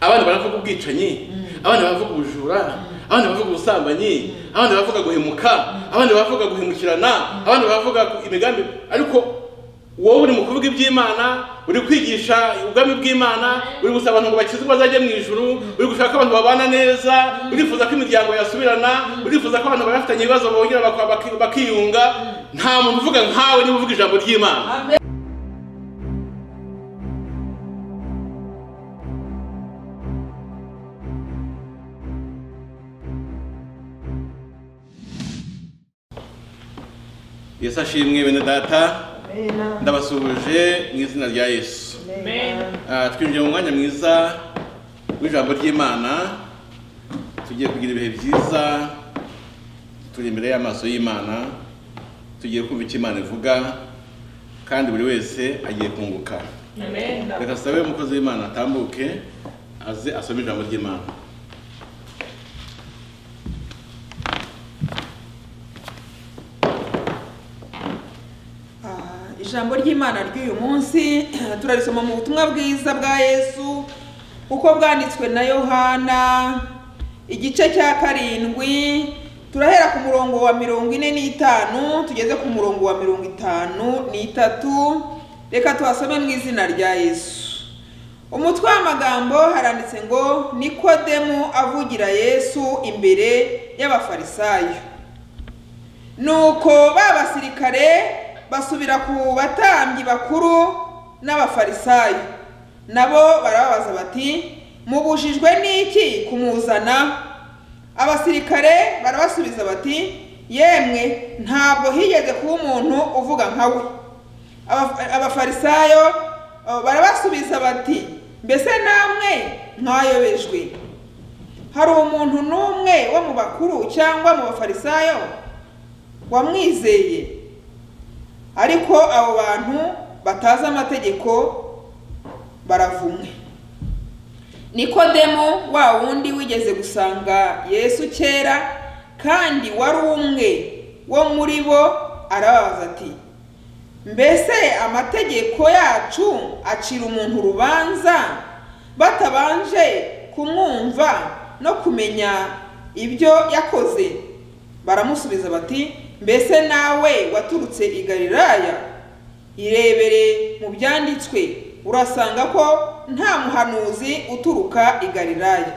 abana baravuga ubwicanyi abana baravuga ubujura abana baravuga ubusambanyi abana baravuga guhemuka abana baravuga guhemukirana abana baravuga imigambi ariko wowe uri mu kuvuga iby'imana uri kwigisha ubwami bw'imana uri gusaba abantu ngo bakize bazajya mu ijuru uri gushaka ko abantu babana neza urifuza ko imiryango yasubirana urifuza ko abantu bafitanye ibibazo bongera bak- bakiyunga nta muntu uvuga nkawe niba uvuga ijambo ry'imana yesu ashimwe bene data ndabasuhuje mu izina rya yesu Ah, twinjiye mu mwanya mwiza w'ijambo ry'imana tugiye kugira ibihe byiza turi imbere y'amaso y'imana tugiye kumva icyo imana ivuga kandi buri wese agiye kunguka reka sabe umukozi w'imana atambuke aze asome ijambo ry'imana Ah, ijambo ry'imana ry'uyu munsi turarisoma mu butumwa bwiza bwa yesu uko bwanditswe na yohana igice cya karindwi turahera ku murongo wa mirongo ine n'itanu tugeze ku murongo wa mirongo itanu n'itatu reka tuhasome mu izina rya yesu umutwe w'amagambo haranditse ngo nikodemu avugira yesu imbere y'abafarisayo nuko ba basirikare basubira ku batambyi bakuru n'abafarisayo nabo barababaza bati mubujijwe n'iki kumuzana abasirikare barabasubiza bati yemwe ntabwo higeze kuba umuntu uvuga nka we Aba- abafarisayo eh, barabasubiza bati mbese namwe mwayobejwe hari umuntu n'umwe wo mu bakuru cyangwa mu bafarisayo wamwizeye ariko abo bantu batazi amategeko baravumwe nikodemo wa wundi wigeze gusanga yesu kera kandi wari umwe wo muri bo arababaza ati mbese amategeko yacu acira umuntu urubanza batabanje kumwumva no kumenya ibyo yakoze baramusubiza bati mbese nawe waturutse i galilaya irebere mu byanditswe urasanga ko nta muhanuzi uturuka i galilaya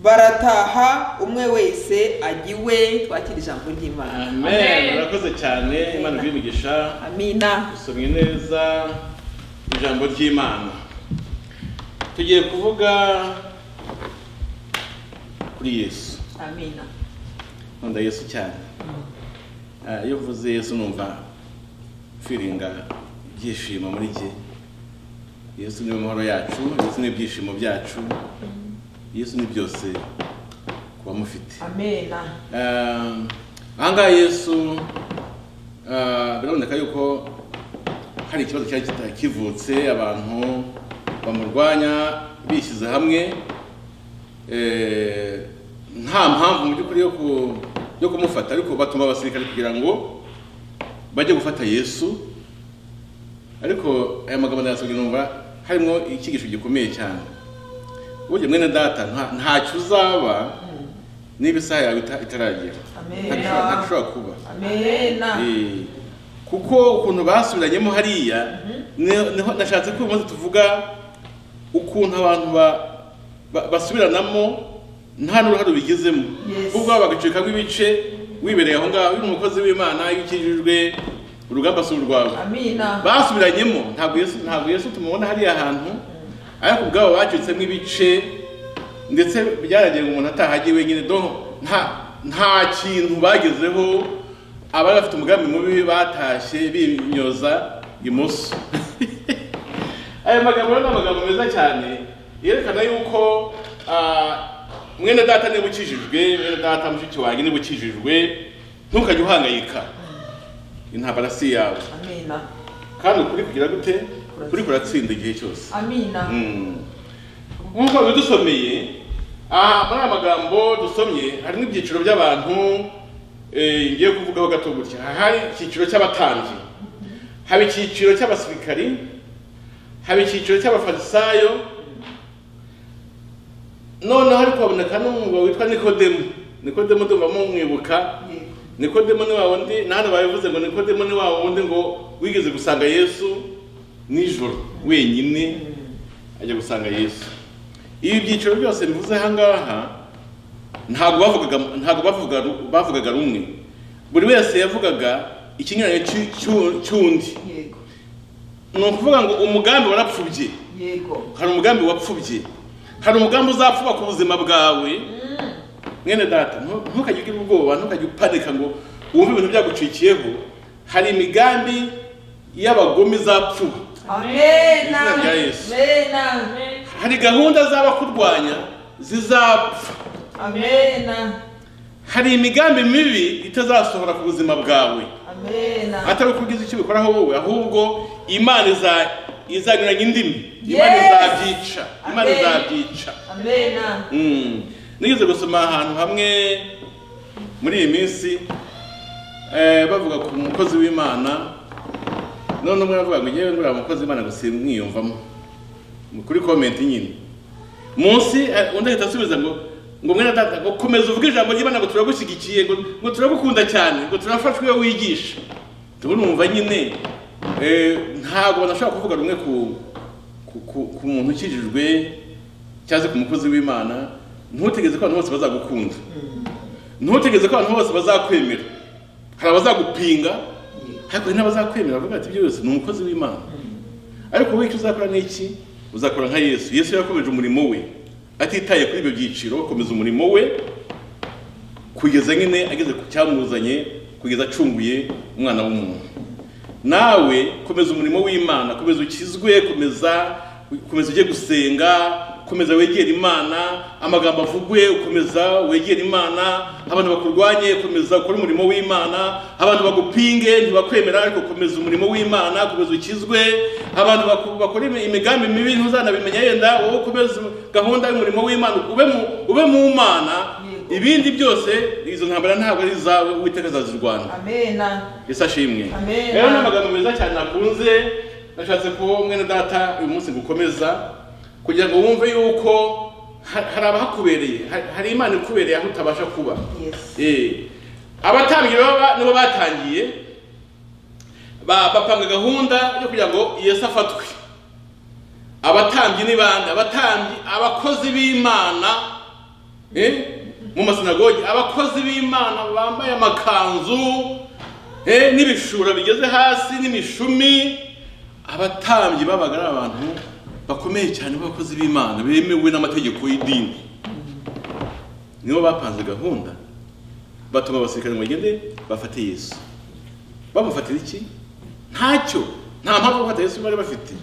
barataha umwe wese ajya iwe twakira ijambo ry'imana amen murakoze cyane imana iguhe imigisha amina dusomye neza ijambo ry'imana tugiye kuvuga kuri yesu amina nkunda yesu cyane Ah, iyo uvuze yesu numva firinga ibyishimo muri jye yesu niwe mahoro yacu yesu ni ibyishimo byacu yesu ni byose ku bamufite amena Eh, ahangaha yesu eh, biraboneka yuko hari ikibazo cyari kita- kivutse abantu bamurwanya bishyize hamwe eh, nta mpamvu mu by'ukuri yo ku- yo kumufata ariko batuma abasirikare kugira ngo bajye gufata yesu ariko aya magambo ndayasobwe numva harimo icyigisho gikomeye cyane burya mwene data nta- ntacyo uzaba niba isaha yawe ita- itaragera Ntabishobora- ntabishobora kuba amena Eh, kuko ukuntu basubiranyemo hariya ni- niho nashatse ko uyu munsi tuvuga ukuntu abantu ba- ba- basubiranamo nta n'uruhare ubigizemo Yes. ubwo bagacikamo ibice wibereye aho ngaho uri umukozi w'imana iyo ukijijwe urugamba si urwawe amina basubiranyemo ntabwo yesu ntabwo yesu tumubona hariya hantu ariko ubwabo bacitsemo ibice ndetse byaragiye ngo umuntu atahagiye wenyine doho nta nta kintu bagezeho abari bafite umugambi mubi batashye bimyoza imoso aya magambo rero ni amagambo meza cyane yerekana yuko ah, mwene data niba ukijijwe mwene data mushiki wanjye niba ukijijwe ntukajye uhangayika intambara si yawe amena kandi ukuri kugira gute ukuri kuratsinda igihe cyose amina Mm. nk'uko bidusomeye aha muri aya magambo dusomye harimo ibyiciro by'abantu eh, ngiye kuvugaho gato gutya Aha hari icyiciro cy'abatambyi haba icyiciro cy'abasirikari haba icyiciro cy'abafarisayo noneho ariko haboneka n'umwuga witwa nikodemu nikodemu ndumva mumwibuka nikodemu ni wa wundi na hano babivuze ngo nikodemu ni wa wundi ngo wigeze gusanga yesu nijoro wenyine ajya gusanga yesu ibi byiciro byose mbivuze aha ngaha ntabwo bavugaga ntabwo bavugaga bavugaga rumwe buri wese yavugaga ikinyuranye cy'u- cy'u- cy'undi yego ni ukuvuga ngo umugambi warapfubye yego hari umugambi wapfubye hari umugambi uzapfuba ku buzima bwawe mwene data ntu- ntukajye ugira ubwoba ntukajye upanika ngo wumve ibintu byagucikiyeho hari imigambi y'abagome izapfuba amena Izina rya Yesu. amena hari gahunda z'abakurwanya zizapfa amena hari imigambi mibi itazasohora ku buzima bwawe amena atari uko ugize icyo ubikoraho wowe ahubwo imana iza- izanyuranya indimi imana Yes. izabyica imana Amen. izabyica amena Mm. nigeze gusoma ahantu hamwe muri iyi minsi eh, bavuga ku mukozi w'imana none umwe aravuga ngo ngewe nguriya mukozi w'imana ngo simwiyumvamo Ni kuri komenti nyine munsi eh, undi ahita asubiza ngo ngo mwene data ngo komeza uvuge ijambo ry'imana ngo turagushyigikiye ngo ngo turagukunda cyane ngo turafashwe iyo wigisha turumva nyine eh, ntabwo nashobora kuvuga rumwe ku ku, ku, ku muntu ukijijwe cyangwa se ku mukozi w'imana ntutegeze ko abantu bose bazagukunda ntutegeze ko abantu bose bazakwemera hari abazagupinga ariko hari n'abazakwemera bavuga ati byose ni umukozi w'imana ariko wowe icyo uzakora ni iki uzakora nka yesu yesu yakomeje umurimo we atitaye kuri ibyo byiciro akomeza umurimo we kugeza nyine ageze ku cyamuzanye kugeza acunguye umwana w'umuntu nawe komeza umurimo w'imana komeza ukizwe komeza komeza ujye gusenga komeza wegere imana amagambo avugwe ukomeza wegere imana abantu bakurwanye komeza ukore umurimo w'imana abantu bagupinge ntibakwemera ariko komeza umurimo w'imana komeza ukizwe abantu baku- bakora imi- imigambi mibi ntuzanabimenya yenda wowe komeza gahunda y'umurimo w'imana ube mu ube mu mana Yego. ibindi byose izo ntambara ntabwo ari izawe uwiteka azazirwana amena yesu ashimwe Amen. rero ni amagambo meza cyane nakunze nashatse ko mwene data uyu munsi gukomeza kugira ngo wumve yuko ha- hari abahakubereye ha- hari imana ikubereye aho utabasha kuba yes Eh, abatambyi rero ba- nibo batangiye ba- bapanga gahunda yo kugira ngo yesu afatwe abatambyi ni bande abatambyi abakozi b'imana eh, mu masinagogi abakozi b'imana bambaye amakanzu eh, n'ibishura bigeze hasi n'imishumi abatambyi babaga ari abantu bakomeye cyane b'abakozi b'imana bemewe n'amategeko y'idini nibo bapanze gahunda batuma abasirikare ngo bagende bafate yesu bamufatira iki ntacyo nta mpamvu yo gufata yesu bari bafite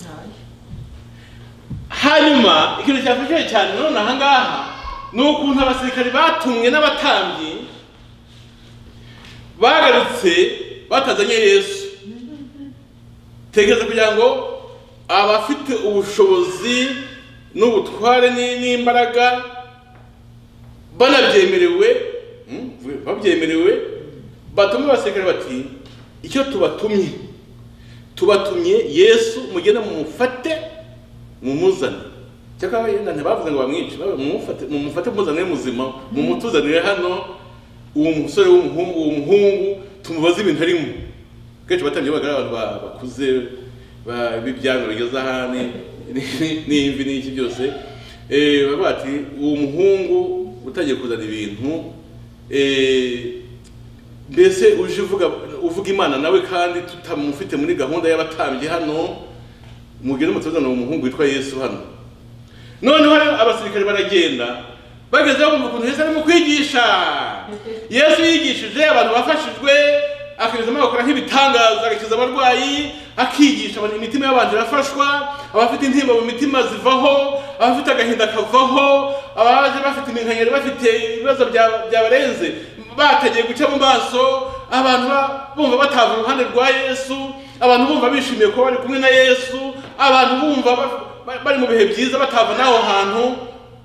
hanyuma ikintu cyafashije cyane nanone aha ngaha ni ukuntu abasirikare batumwe n'abatambyi bagarutse batazanye yesu tekereza kugira ngo abafite ubushobozi n'ubutware ni- n'imbaraga banabyemerewe mm, babyemerewe batuma abasirikare bati icyo tubatumye tubatumye yesu mugende mumufate mumuzane cyakora yenda ntibavuze ngo bamwice bavuze mumufate mumufate muzanire muzima mumutuzanire hano uwo musore w'umuhungu uwo muhungu tumubaze ibintu arimo kenshi batangiye bagaragara abantu ba- bakuze ba- b'ibyano bigeze ahane n'imvi n'iki byose Eh, baravuga bati uwo muhungu utangiye kuzana ibintu eh, mbese uje uvuga uvuga imana nawe kandi tutamufite muri gahunda y'abatambyi hano mugire mutuzana uwo muhungu witwa yesu hano noneho rero abasirikare baragenda bageze bumva ukuntu yesu arimo kwigisha yesu yigishije abantu bafashijwe akanyuzamo agakora nk'ibitangaza agakiza abarwayi akigisha abantu imitima y'abantu irafashwa abafite intimba mu mitima zivaho abafite agahinda kavaho abaje bafite iminkanyari bafite ibibazo bya- byabarenze batagiye guca mu maso abantu ba- bumva batava uruhande rwa yesu abantu bumva bishimiye kuba bari kumwe na yesu abantu bumva ba- ba- bari mu bihe byiza batava n'aho hantu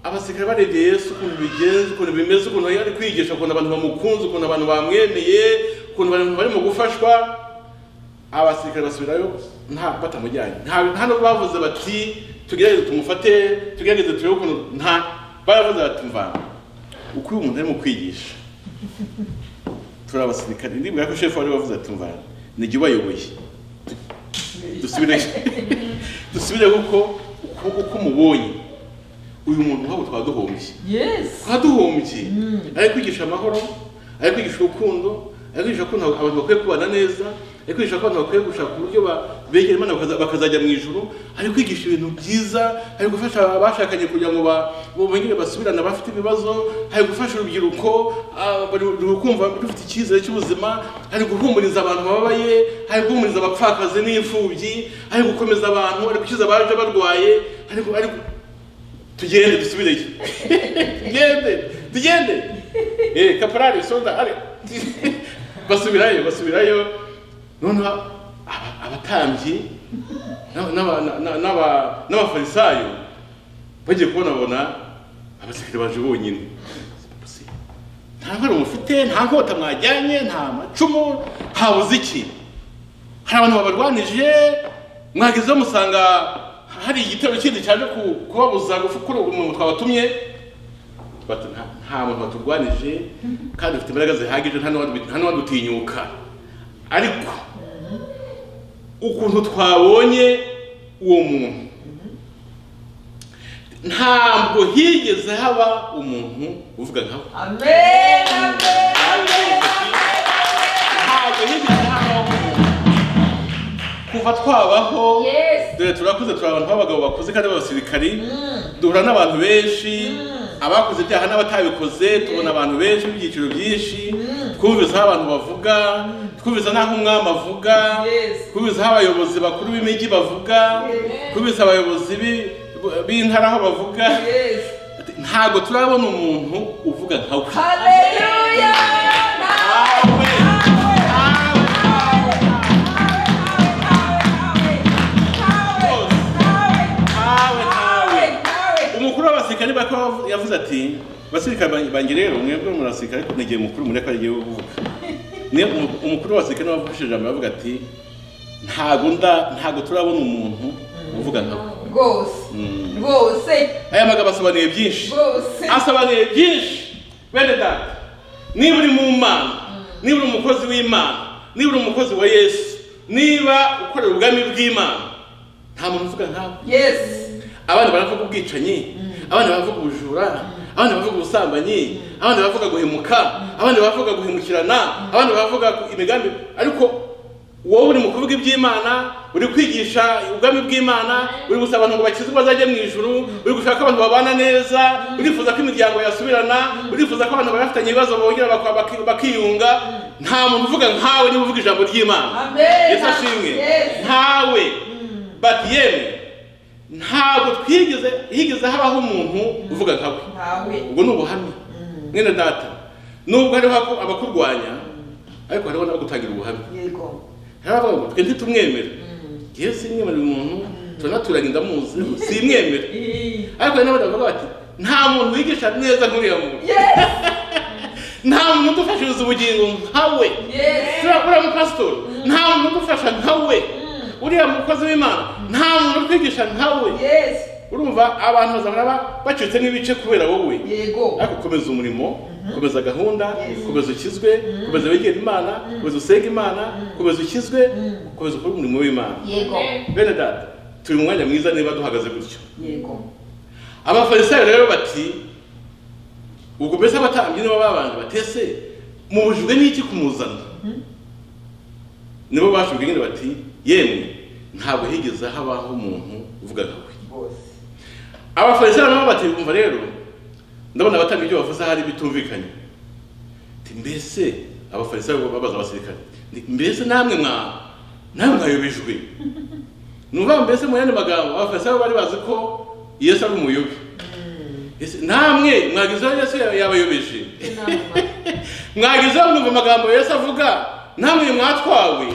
abasirikare barebye yesu ukuntu bigenze ukuntu bimeze ukuntu yari kwigisha ukuntu abantu bamukunze ukuntu abantu bamwemeye ukuntu abantu barimo gufashwa abasirikare basubirayo nta batamujyanye nta nta nubwo bavuze bati tugerageze tumufate tugerageze turebe ukuntu nta baravuze bati mva uko uyu muntu arimo kwigisha turi abasirikare ndibwira ko shefu wari wavuze ati mva nijya ubayoboye dusubire dusubire kuko ukuboko k'umubonye uyu muntu nk'abo twaba duhombye Yes. twaba duhombye ari kwigisha amahoro ari kwigisha urukundo ari kwigisha ko nta- abantu bakwiye kubana neza ari kwigisha ko abantu bakwiye gushaka uburyo ba- begera imana bakaza- bakazajya mu ijuru ari kwigisha ibintu byiza ari gufasha abashakanye kugira ngo ba- bongere basubirane abafite ibibazo ari gufasha urubyiruko ah, bari- ruri kumva rufite icyizere cy'ubuzima ari guhumuriza abantu bababaye ari guhumuriza abapfakazi n'imfubyi ari gukomeza abantu ari gukiza abaje barwaye ari gu- ari gu- tugende dusubireyo tugende tugende eh kaporari sonda ari basubirayo basubirayo noneho aba- abatambyi n'aba- n'aba- n'aba- n'aba- n'abafarisayo bagiye kubona bona abasirikare baje bonyine nta nkora mufite nta nkota mwajyanye nta macumu habuze iki hari abantu babarwanije mwagezeho musanga hari igitero kindi cyaje ku- kubabuza gukora umuntu twabatumye bati nta nta muntu baturwanije kandi dufite imbaraga zihagije nta n'uwadu- nta n'uwadutinyuka ariko ukuntu twabonye uwo muntu ntabwo higeze haba umuntu uvuga nka we Amen. Amen. ntabwo higeze habaho umuntu kuva twabaho Yes. dore turakuze turi abantu b'abagabo bakuze kandi b'abasirikari duhura n'abantu benshi abakoze ibyaha n'abatabikoze tubona abantu benshi b'ibyiciro byinshi twumvise aho abantu bavuga twumvise n'aho umwami avuga Yes. twumvise aho abayobozi bakuru b'imijyi bavuga Yes. twumvise abayobozi b'i- b'intara aho bavuga Yes. ntabwo turabona umuntu uvuga nka we Hallelujah. Awe! Awe! Awe! Awe! umukuru w'abasirikare bakaba yavu- yavuze ati basirikare ban- banjye rero mwebwe muri basirikare ariko negeye umukuru muri ko agiye kuvuga niyo umu- umukuru w'abasirikare nawe wafashe ijambo yavuga ati ntago nda ntago turabona umuntu uvuga nka we." Mm. aya magambo asobanuye byinshi asobanuye byinshi bene data niba uri mu mana niba uri umukozi w'imana niba uri umukozi wa yesu niba ukorera ubwami bw'imana nta muntu uvuga nkawe abana baravuga ubwicanyi abana baravuga ubujura abana baravuga ubusambanyi abana baravuga guhemuka abana baravuga guhemukirana abana baravuga ku- imigambi ariko wowe uri mu kuvuga iby'imana uri kwigisha ubwami bw'imana uri gusaba abantu ngo bakizwe bazajye mu ijuru uri gushaka abantu babana neza urifuza ko imiryango yasubirana urifuza ko abantu bafitanye ibibazo bongera baka- baki- bakiyunga nta muntu uvuga nkawe niba uvuga ijambo ry'imana Amen. yesu ashimwe Yes. ntawe batiyeme ntabwo twigeze higeze habaho umuntu uvuga nka we ubwo ni ubuhamya mwene data nubwo hariho abo- abakurwanya ariko hariho n'abagutangira ubuhamya haravuga ngo twe ntitumwemere yewe simwemerera umuntu turanaturanye ndamuzi simwemere ariko hari n'abandi bavuga bati nta muntu wigisha neza nk'uriya muntu nta muntu udufashiriza ubugingo nkawe turiya uriya mupasitori nta muntu udufasha nkawe uriya mukozi w'imana nta muntu utwigisha nkawe urumva abantu bazahora ba- bacitsemo ibice kubera wowe ariko komeza umurimo komeza gahunda komeza ukizwe komeza wegera imana komeza usenge imana komeza ukizwe komeza ukore umurimo w'imana bene data turi mu mwanya mwiza niba duhagaze gutyo abafarisayo rero bati ubwo mbese abatambyi nibo babanje batese mubujijwe n'iki kumuzana nibo bashubwe nyine bati yemwe ntabwo higeze habaho umuntu uvuga nka we abafarisayo nabo bati bumva rero ndabona abatanga ibyo bavuze hari bitumvikanye Ati, mbese abafarisayo babaza abasirikare ni- mbese namwe mwa namwe mwayobejwe nuva mbese mu yandi magambo abafarisayo bari bazi ko yesu ari umuyobi Ese namwe mwagezeho yesu ya- yabayobeje mwagezeho mwumva amagambo yesu avuga namwe mwatwawe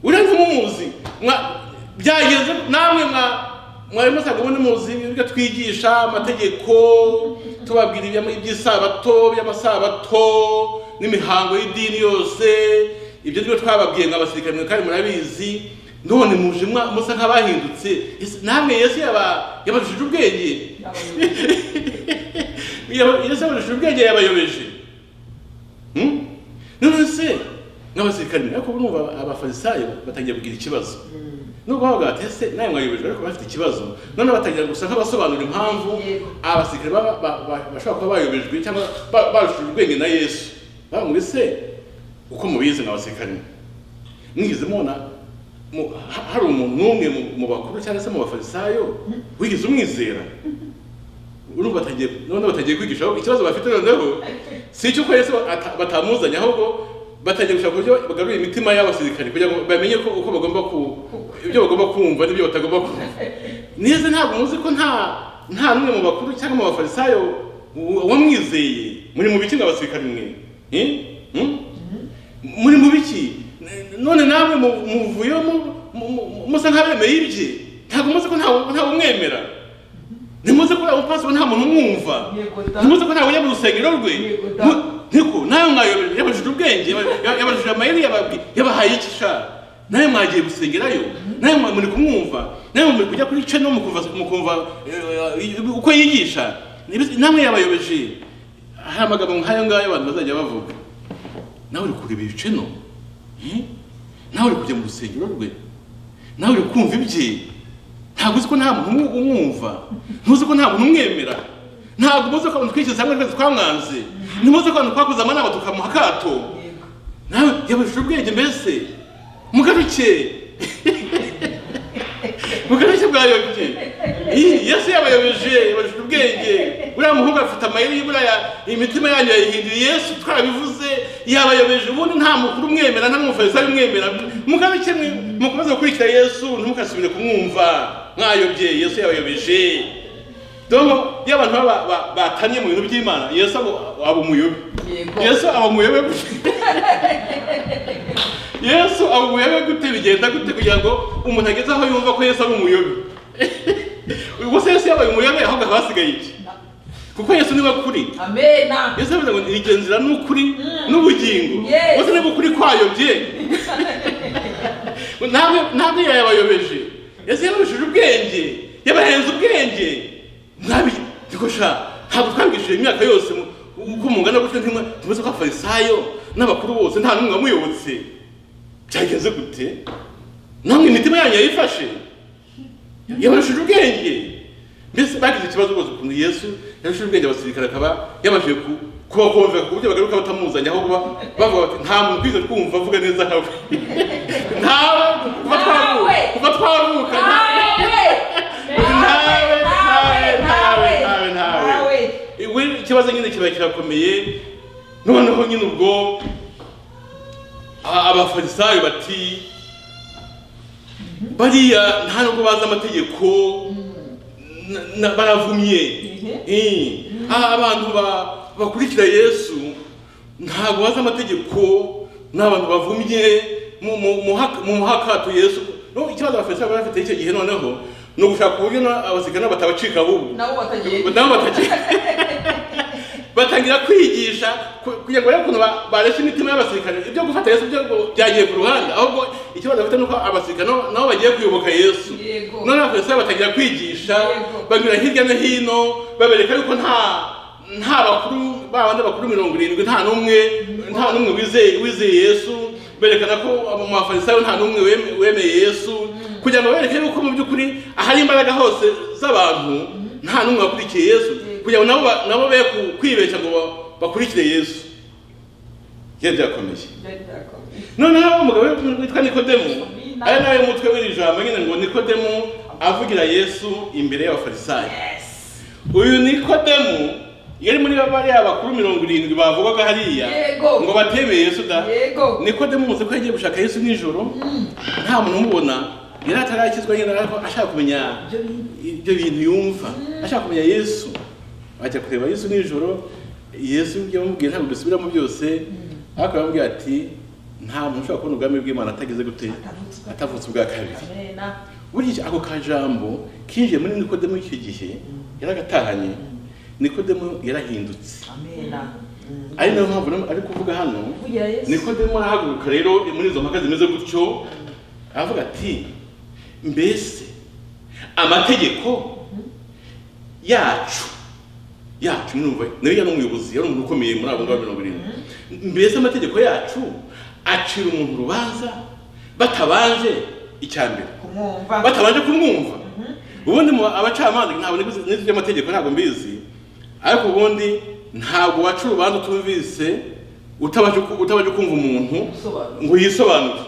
urenze umuzi Mwa- byageze namwe mwa mwari musaga ubundi muzi ibyo twigisha amategeko tubabwira ibya- iby'isabato by'amasabato n'imihango y'idini yose ibyo nibyo twababwiye ngo abasirikare mwe kandi murabizi none muje mwa- musa nk'abahindutse Ese namwe yesu yaba yabajije ubwenge iyo saburisha ubwenge yabayobeje Hmm? none se nk'abasirikare ariko urumva aba- abafarisayo batangiye kugira ikibazo nubwo bavuga bati ese nawe mwayobeje ariko bafite ikibazo none batangira gusa nk'abasobanura impamvu Yego. abasirikare ba- ba- ba- bashobora kuba bayobejwe cyangwa ba- barushije ubwenge na yesu bavuga ese uko mubizi nk'abasirikare mwigize mubona mu- ha- hari umuntu n'umwe mu- mu bakuru cyangwa se mu bafarisayo wigize umwizera urumva batagiye none batagiye kwigisha ahubwo ikibazo bafite noneho si icyo ko yesu ata- batamuzanye ahubwo batangiye gushaka uburyo bagarura imitima y'abasirikare kugira ngo bamenye ko uko bagomba ku ibyo bagomba kumva n'ibyo batagomba kumva neza ntabwo muzi ko nta nta n'umwe mu bakuru cyangwa mu bafarisayo wa- wamwizeye muri mu bikinga abasirikare mwe Eh? Hmm? muri mu biki none namwe mu- muvuyemo mu- mu- musa nk'abemeye ibye ntabwo muzi ko ntawe ntawe umwemera ntimuzi ko umupasiteri nta muntu umwumva Yego da. ntimuzi ko ntawe ujya mu rusengero rwe Yego da. Mu- niko nawe mwayobeje yabajije ubwenge yaba- yaba- yabajije amayeri yababwi- yabahaye iki sha nawe mwagiye gusengerayo nawe mwa- muri kumwumva nawe muri kujya kuri channel mukumva mukumva eh, eh, uko yigisha Nibyo- namwe yabayobeje hari amagambo nk'ayo ngayo abantu bazajya bavuga nawe uri kureba ibice no Eh? nawe uri kujya mu rusengero rwe nawe uri kumva ibye ntabwo uzi ko nta muntu umu- umwumva ntuzi ko nta muntu umwemera ntabwo muzi ko abantu twishyize hamwe twese twamwanze ntimuzi ko abantu twakoze amanama tukamuha akato nawe yabujije ubwenge mbese mugaruke mugaruke bwayobye Ih, yesu yabayobeje yabujije ubwenge uriya muhungu afite amayeri y'iburiya imitima yanyu yayihindura yesu twarabivuze yabayobeje ubundi nta mukuru umwemera nta n'umufarisayo umwemera mugaruke mwe mukomeze gukurikira yesu ntimukasubire kumwumva mwayobye yesu yabayobeje Dongo iyo abantu baba ba- batanye mu bintu by'Imana Yesu abo abo muyobe. Yego. Yesu abo muyobe gute? Yesu abo muyobe gute bigenda gute kugira ngo umuntu ageze aho yumva ko Yesu ari umuyobe? Ubwo se Yesu yabaye umuyobe ahubwo haba hasigaye iki? Kuko Yesu niwe kuri. Amena. Yesu yavuze ngo iryo nzira ni ukuri n'ubugingo. Yes. Ubwo se niba ukuri kwayobye. Ntabwo ntabwo yayabayobeje. Yesu yababishije ubwenge. Yabahenze ubwenge. Nabi dikosha ntabwo twabigishije imyaka yose mu- uko mungana gutyo ntimwe tumaze ko abafarisayo n'abakuru bose nta n'umwe wamuyobotse. Byagenze gute? Namwe imitima yanyu yayifashe. yabashije ubwenge mbese bagize ikibazo rwose ukuntu yesu yabashije ubwenge abasirikare akaba yabashije ku- kubakomvera ku buryo bagaruka batamuzanye aho kuba bavuga bati nta muntu twize twumva avuga neza nkawe ntawe kuva twavuka kuva twavuka ntawe ntawe ntawe ntawe ntawe ntawe we ikibazo nyine kiba kirakomeye noneho nyine ubwo a- abafarisayo bati bariya nta nubwo bazi amategeko na- na- baravumye Eh. Ah, abantu ba- bakurikira yesu ntabwo bazi amategeko ni abantu bavumye mu- mu- mu hak- mu muhakato yesu No, ikibazo abafarisayo bari bafite icyo gihe noneho ni ugushaka uburyo na- abasirikare nabo batabacika ahubwo Nabo batagiye. nabo batagiye batangira kwigisha ku- kugira ngo barebe ukuntu ba- bareshya imitima y'abasirikare ibyo gufata yesu byo ngo byagiye ku ruhande ahubwo ikibazo bafite ni uko abasirikare nabo- nabo bagiye kuyoboka yesu Yego. none abafarisayo batangira kwigisha Yego. banyura hirya no hino babereka yuko nta nta bakuru babandi bakuru mirongo irindwi nta n'umwe nta n'umwe wizeye wizeye yesu berekana ko abo mu bafarisayo nta n'umwe weme- wemeye yesu kugira ngo bereke yuko mu by'ukuri ahari imbaraga hose z'abantu nta n'umwe wakurikiye yesu kugira ngo nabo ba- nabo be ku- kwibeshya ngo ba- bakurikire yesu byari byakomeye noneho umugabo witwa nikodemu ari nawe mutwe w'iri jambo nyine ngo nikodemu avugira yesu imbere y'abafarisayo uyu nikodemu yari muri bariya bakuru mirongo irindwi bavugaga hariya Yego. ngo batemeye yesu da Yego. nikodemu muzi ko yagiye gushaka yesu nijoro nta muntu umubona yari atarakizwa nyine ariko ashaka kumenya ibyo bintu yumva ashaka kumenya yesu ajya kureba yesu nijoro yesu ibyo yamubwiye ntabwo dusubiramo byose ariko aramubwira ati nta muntu ushobora kubona ubwami bw'imana atageze gute Atavutse. atavutse ubwa kabiri Amena. burya iki- ako kajambo kinjiye muri nikodemu icyo gihe yaragatahanye nikodemu yarahindutse Amena. Mm. ari nayo mpamvu rero ari kuvuga hano Kugira Yesu. nikodemu arahaguruka rero muri izo mpaka zimeze gutyo aravuga ati mbese amategeko yacu yacu mwumva nawe yari umuyobozi yari umuntu ukomeye muri abo ngabo mirongo irindwi mbese amategeko yacu acira umuntu urubanza batabanje icya mbere kumwumva batabanje kumwumva ubundi mu abacamanza ntabwo nizi nizi by'amategeko ntabwo mbizi ariko ubundi ntabwo waca urubanza utumvise utabanje ku- utabanje kumva umuntu Usobanura. ngo yisobanure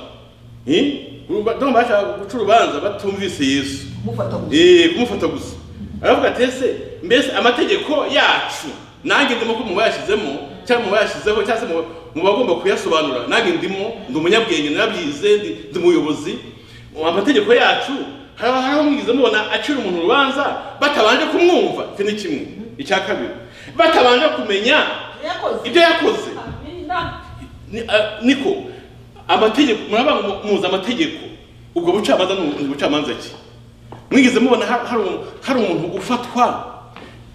Eh? Uruba- ndumva bashaka guca urubanza batumvise yesu kumufata gusa Eh, kumufata gusa aravuga ati ese mbese amategeko yacu nanjye ndimo ko mu bayashyizemo cyangwa mu bayashyizeho cyangwa se mu- mu bagomba kuyasobanura nanjye ndimo ndi umunyabwenge narabyize ndi ndi umuyobozi Mu amategeko yacu haba hariho mwize mubona acira umuntu urubanza batabanje kumwumva iki ni kimwe icya kabiri batabanje kumenya yakoze ibyo yakoze amina ni- a- niko amategeko muraba mu- muzi amategeko ubwo bucamanza ni ubu- ni bucamanza ki mwigeze mubona ha- hari umu- hari umuntu ufatwa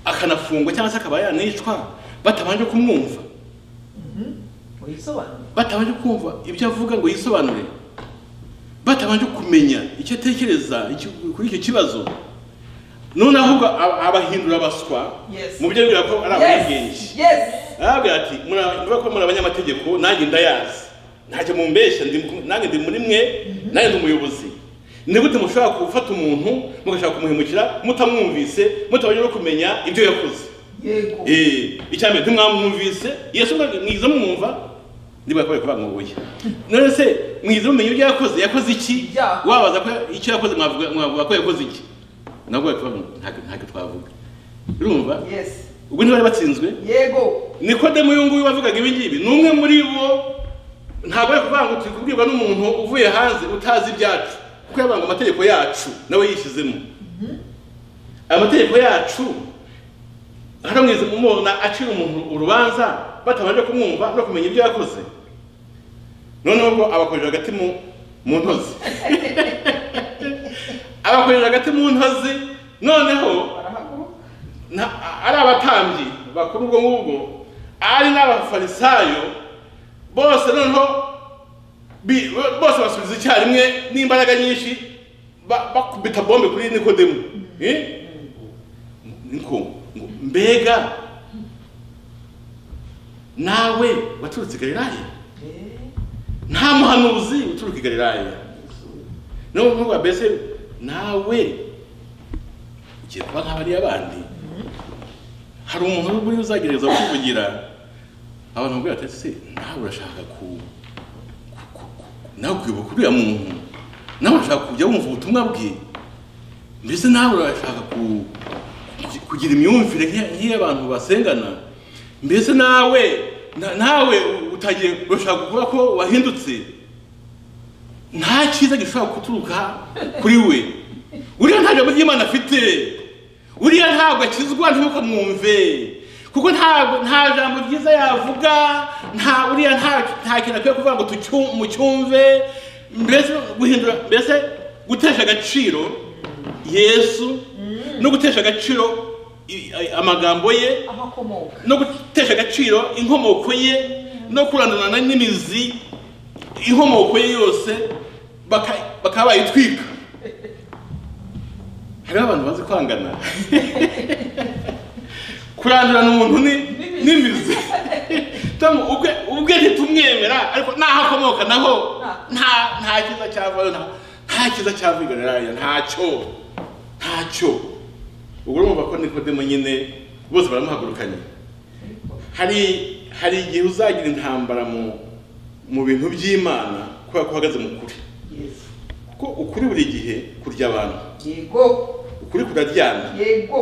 akanafungwa cyangwa se akaba yanicwa batabanje kumwumva wisobanura batabanje kumva ibyo avuga ngo yisobanure batabanje kumenya icyo atekereza icyo- kuri icyo kibazo none ahubwo aba- abahindura abaswa Yes. mu byo bibwira ko ari abanyabwenge yes yes arabwira ati "Mura- murabona ko muri abanyamategeko nanjye ndayazi ntacyo mumbeshya ndi ku- nanjye ndi muri mwe nanjye ndi umuyobozi ni gute mushobora gufata umuntu mugashaka kumuhemukira mutamwumvise mutabanje no kumenya ibyo yakoze yego Eh, icya mbere ntimwamwumvise yesu mwa- mwize mumwumva niba yakorewe kuba mwubuye none se mwize mumenya ibyo yakoze yakoze iki Ibyaha. wabaza ko icyo yakoze mwavuga mwavuga ko yakoze iki nabwo kuba ntabwo ntabwo twavuga urumva yes ubwo ntibari batsinzwe yego nikodemu uyu nguyu wavugaga ibi ngibi ni umwe muri bo ntabwo ari kuvuga ngo turi kubwirwa n'umuntu uvuye hanze utazi ibyacu kuko yavuga ngo amategeko yacu nawe yishyizemo amategeko yacu haramwize mumubona acira umuntu urubanza batabanje kumwumva no kumenya ibyo yakoze noneho ubwo abakojeje agati mu mu ntozi abakojeje agati mu ntozi noneho barahaguruka na ari abatambyi bakuru ubwo ngubwo ari n'abafarisayo bose noneho bi- bo- bose basubiza icyarimwe n'imbaraga nyinshi ba- bakubita bombe kuri nikodemu Eh? niko ngo mbega nawe waturutse i galilaya Eh, nta muhanuzi uturuka i galilaya niyo mpamvu mbese nawe ugiye kuba nk'abariya bandi hari umuntu uri uzagerageza kukuvugira abantu bakubwira ati se nawe urashaka ku ku- ku- ku- nawe kwibuka uriya muntu nawe urashaka kujya wumva ubutumwa bwe mbese nawe urashaka ku- ku- kugira imyumvire nk'iya- nk'iy'abantu basengana mbese nawe na- nawe utangiye urashaka kuvuga ko wahindutse nta cyiza gishobora guturuka kuri we uriya nta jambo ry'imana afite uriya ntabwo akizwa ntimukamwumve kuko ntabwo nta jambo ryiza yavuga nta uriya nta nta kintu akwiye kuvuga ngo tucyu- mucyumve mbese guhindura mbese gutesha agaciro yesu no gutesha agaciro i- a- amagambo ye aho akomoka no gutesha agaciro inkomoko ye no kurandurana n'imizi inkomoko ye yose baka- bakaba bayitwika hariho abantu bazi kwangana kurandurana umuntu ni n'imizi tom ubwe ubwe ntitumwemera ariko n'aho akomoka naho nta nta cyiza cyavayo nta- nta cyiza cyavigarirayo ntacyo ntacyo ubwo urumva ko nikodemo nyine bose baramuhagurukanye hari hari igihe uzagira intambara mu mu bintu by'imana kubera ko uhagaze mu kuri Yes. kuko ukuri buri gihe kurya abantu yego ukuri kuraryana yego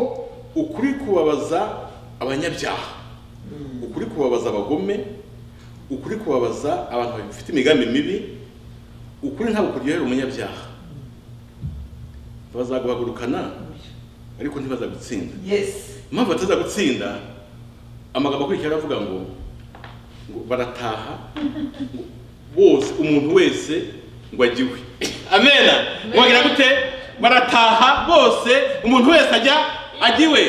ukuri kubabaza abanyabyaha ukuri kubabaza abagome ukuri kubabaza abantu bafite imigambi mibi ukuri ntabwo kuryohera umunyabyaha bazaguhagurukana ariko ntibazagutsinda yes impamvu bataza gutsinda amagambo akurikira aravuga ngo ngo barataha ngo bose umuntu wese ngo ajyiwe amena wagira gute barataha bose umuntu wese ajya ajyiwe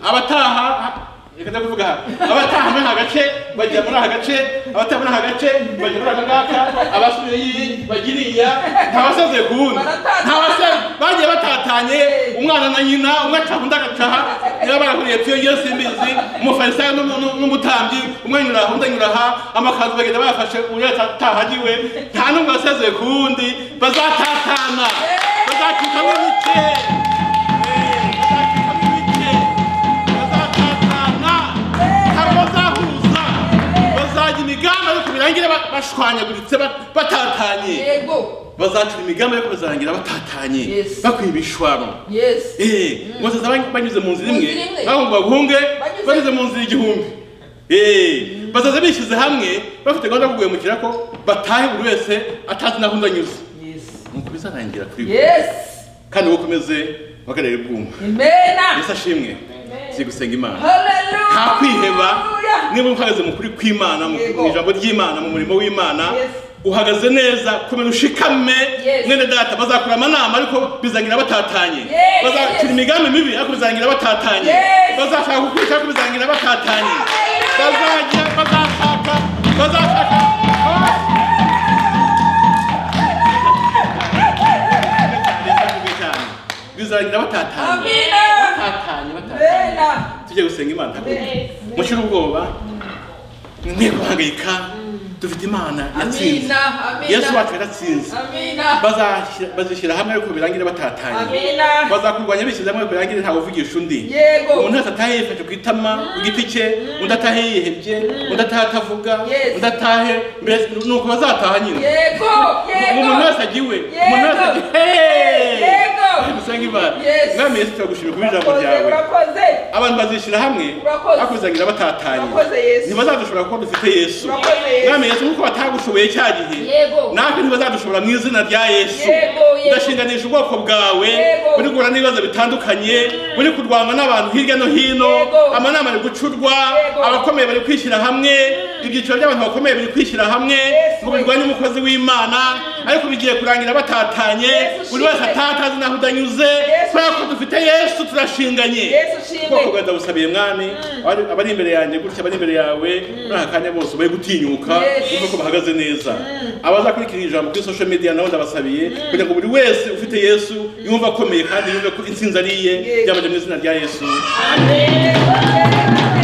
abataha reka ndajya kuvuga aha abataha muri aka gace bajya muri aka gace abataha muri aka gace bajya muri aka ngaka abasubiye iyi bajya iriya ntabasaze ku wundi Baratana. ntabasaze bagiye batatanye umwana na nyina umwe acaha undi agacaha niba barahuriye tuyongera simbizi umufarisayo n'umu- n'u- n'umutambyi umwe anyura aha undi anyura aha amakanzu bagenda bayafashe undi atahagiwe nta n'umwe wasaze ku wundi bazatatana bazakicamo ibice Eh, bazacikamo ibice bazatatana hari abazahuza bazajya imigambi ariko birangire ba- bashwanyaguritse ba- batatanye yego bazacira imigambi ariko bazarangira batatanye Yes. bakwiye ibishwaro yesi Eh, ngo bazaza bany- banyuze mu nzira Mu imwe nzira imwe. bavuga ngo bahunge Banyuze- banyuze mu nzira igihumbi Eh, bazaza bishyize hamwe bafite gahunda yo kugwemukira ko batahe buri wese atazi n'aho undi anyuze yesi nuko bizarangira kuri we yesi kandi ukomeze bakareba ubwumva imena yesu ashimwe tugiye gusenga imana haleluya nta kwiheba niba uhagaze mu kuri kw'imana mu Yego. mu ijambo ry'imana mu murimo w'imana Yes. uhagaze neza kumenya ushikame Yes. mwene data bazakura amanama ariko bizarangira batatanye Yes, bazakira yes. imigambi mibi ariko bizarangira batatanye Yes. bazashaka kukwica ariko bizarangira batatanye Hallelujah. bazajya bazashaka bazashaka bizarangira batatanye amina batatanye batatanye imena tujye gusenga imana Yes. mushyire ubwoba mwe guhangayika dufite imana yatsinze amina yesu amina wacu yaratsinze amina Bazashyira- bazishyira hamwe ariko birangire batatanye amina bazakurwanya bishyize hamwe ariko birangire ntawe uvugisha undi yego umuntu wese atahe yifashe ku itama ku giti cye undi atahe yihebye undi atahe atavuga Yes. undi atahe mbese ni uko bazataha nyine yego umuntu yego wese agiwe Yego. umuntu wese agiwe Yego. dusenga imana Yes. mwami yesu turagushimira kuba ijambo urakoze ryawe urakoze abantu bazishyira hamwe Urakoze. bakuzanira batatanye Urakoze, Yesu. ntibazadushobora kuko dufite yesu Urakoze, Yesu. mwami yesu nkuko batagushoboye cya gihe Yego. natwe ntibazadushobora mu izina rya yesu Yego, Yego. ndashinganisha ubwoko bwawe Yego. buri guhura n'ibibazo bitandukanye buri kurwana n'abantu hirya no hino Yego. amanama ari gucurwa Yego. abakomeye bari kwishyira hamwe ibyiciro by'abantu bakomeye biri kwishyira hamwe ngo birwanye umukozi w'imana ariko bigiye kurangira batatanye Yesu, buri wese ushime. ataha atazi n'aho udanyuze Yesu, kubera ko dufite yesu turashinganye yesu ushimwe ubwoko bwawe ndabusabiye mwami abari abari imbere yanjye gutya abari imbere yawe muri aka kanya bose ubaye gutinyuka Yes. wumve ko bahagaze neza abazakurikira ijambo kuri social media nabo ndabasabiye kugira ngo buri wese ufite yesu yumve akomeye kandi yumve ko intsinzi ari iye Yes. byabajya mu izina rya yesu Amen.